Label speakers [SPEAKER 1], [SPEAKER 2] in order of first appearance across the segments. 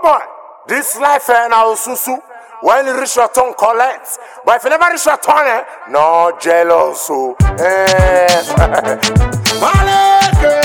[SPEAKER 1] boy, this life eh, na osusu. When you reach your turn, collect. But if you never reach your turn, eh, no jealous. So, eh. Maleke.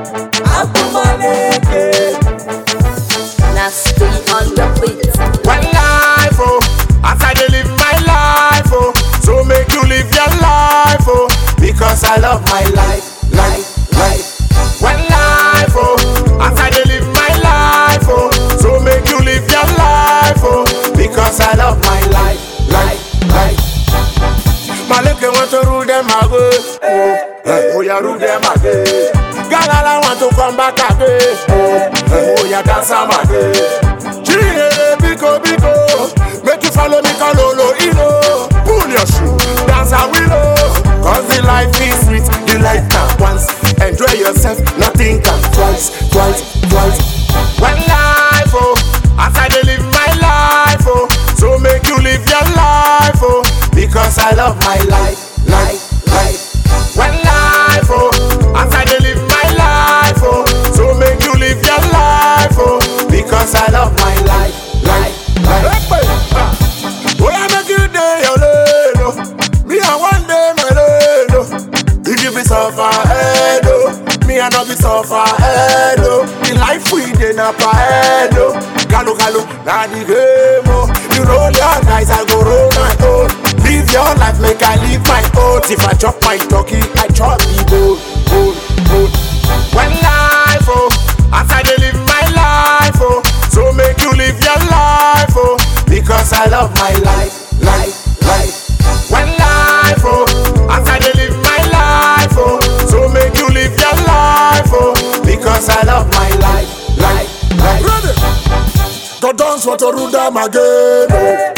[SPEAKER 2] Nasty on the beat.
[SPEAKER 1] One life, oh, as I dey live my life, oh, so make you live your life, oh, because I love my life, life, life. One life, oh, as I dey live my life, oh, so make you live your life, oh, because I love my life, life, life. Maleke want to rule them again, oh, eh, oh yeah, rule them again. Galala want to come back again, oh, oh yeah, dance am again. Chile, biko, biko Make you follow me, Kalolo, Ino Pull your shoe, dance a willow Cause the life is sweet, the life can once Enjoy yourself, nothing can twice, twice, twice One life, oh As I dey live my life, oh So make you live your life, oh Because I love my life, life, life One life, oh As I dey live my life, oh So make you live your life, oh Because I love my life, life, life Oh, I make you day your lane, oh Me, I one day my lane, oh If you be suffer head, oh Me, I not be suffer head, oh The life we dey na per head, oh Kalu, kalu, na the game, oh You roll your dice, I go roll my own Live your life, make I live my own If I chop my turkey, I chop the gold, gold, gold One life, oh As I dey live my life, oh So make you live your life, oh Because I love my life, life, life One life, oh As I dey live my life, oh So make you live your life, oh Because I love my life, life, life Ready? The dance want to rule them again, oh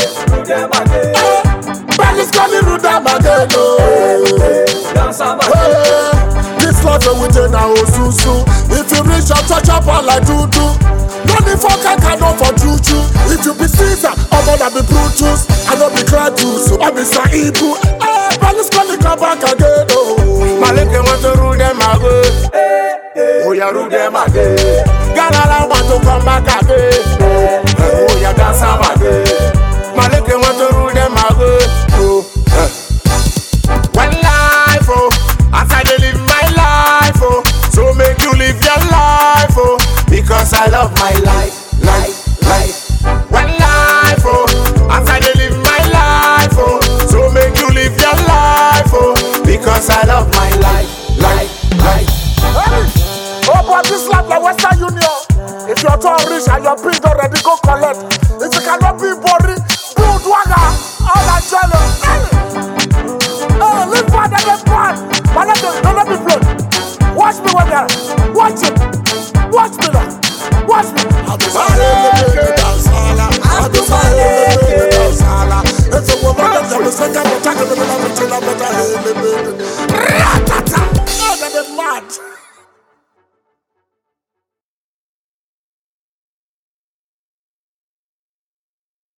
[SPEAKER 1] Eh, Belly's coming rule them again, oh Hey, This life we take now susu. If you reach out, touch up all like do do. No need for kaka, no for juju. If you be Caesar, I'm gonna be Brutus. I don't be Claudius, I be Saibu. Hey, Ballis coming come back again, oh. Maleke want to rule them again. Oh, yeah, rule them again. Galala want to come back again. Oh, yeah, dance am again. Maleke want to rule them again. Oh, eh. One life, oh, as I dey live my life, oh, so make you live your life, oh, because I love my life, life, life. One life, oh, as I dey live my life, oh, so make you live your life, oh, because I love my life, life, life. Oh, but this life like Western Union. If your turn reach and your bill don't ready, go collect. If you cannot be boring, build waga, all that jello. Oh, live for the live for But let them, don't let me float. Watch me when they're Watch it. Watch me now. Watch me. I'll be I'll be It's a woman that never said that.